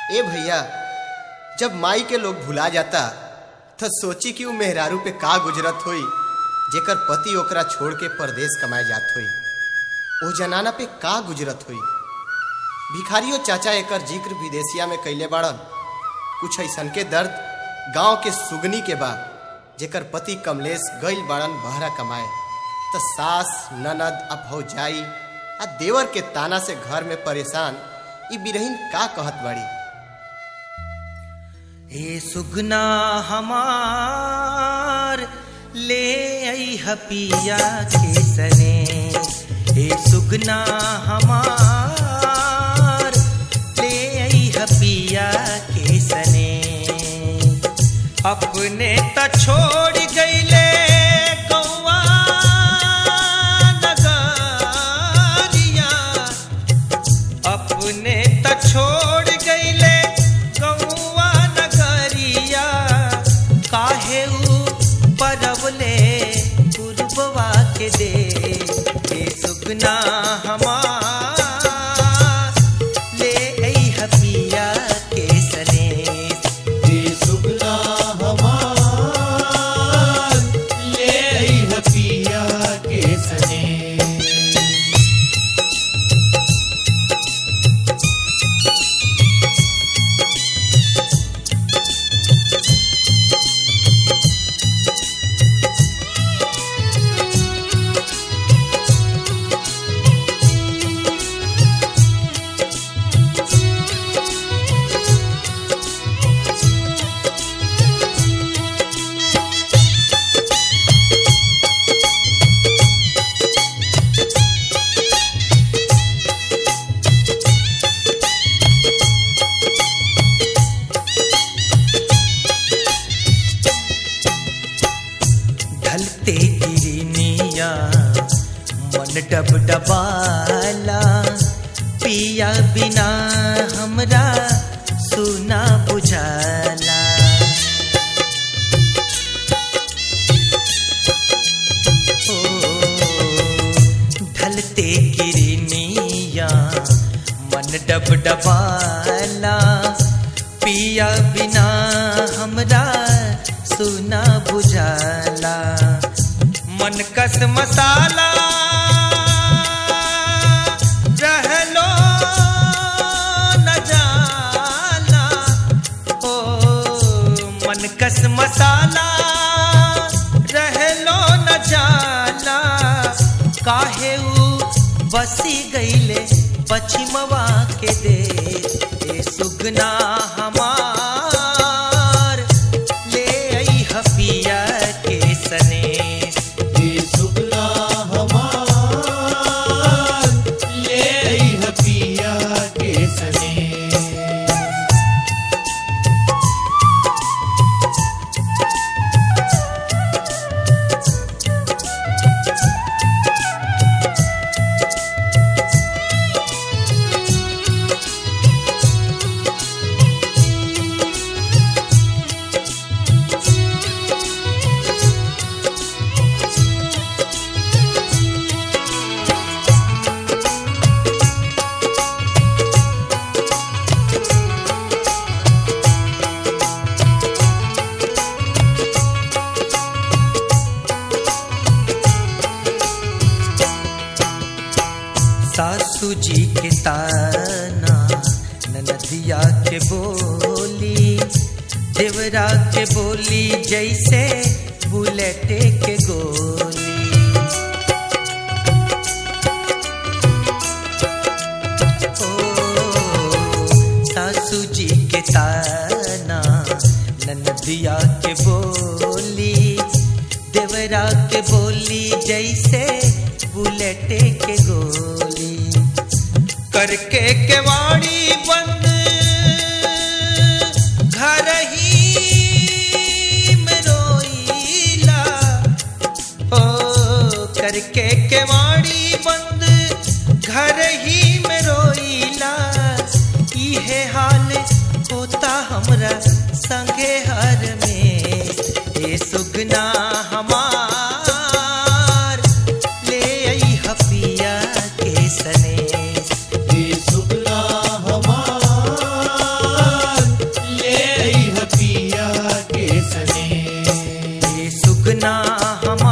ए भैया जब माई के लोग भुला जाता तो सोची कि उ मेहरारू पे का गुजरत होई जेकर पति ओकरा छोड़ के परदेश कमाए जात होई ओ जनाना पे का गुजरत होई भिखारियों चाचा एकर जिक्र विदेशिया में कैले बाड़न कुछ ऐसन के दर्द गांव के सुगनी के बा जेकर पति कमलेश गइल बाड़न बहरा कमाए त सास ननद आ भौजाई आ देवर के ताना से घर में परेशान ई बिरहीन का कहत बाड़ी हे सुगना हमार ले आई हपिया के सने हे सुगना हमार ले आई हपिया के सने अपने त छोड़ गईले गौवा नगरिया अपने त छोड़ गईले गौवा नगरिया काहे ऊ परवले पूर्ववा के दे हे सुगना हमार ले आई हपिया के सने हे सुगना हमार ले आई हपिया के सने ढलते गिरनिया मन डब डबाला पिया बिना हमरा सुना बुझाला ओ, ढलते गिरनिया मन डब डबाला पिया बिना हमरा सुना बुझाला मन कस मसाला रहलो न जाला ओ मन कस मसाला रहलो न जाला काहे ऊ बसी गईले पश्चिमवा के दे ए सुगना हमार ले आई हपिया के सने हे सुगना हमार ले आई हपिया के सने सासू जी के ताना ननदिया के बोली देवरा के बोली जैसे बुलेट के गोली ओ सासू जी के ताना ननदिया के बोली देवरा के बोली जैसे बुलेट के गोली करके केवाड़ी बंद घर ही में रोईला ओ करके केवाड़ी बंद घर ही में रोईला इहे हाल होता हमरा संगे हर में ए सुगना हमार ले आई हपिया के सने हे सुगना हमार हम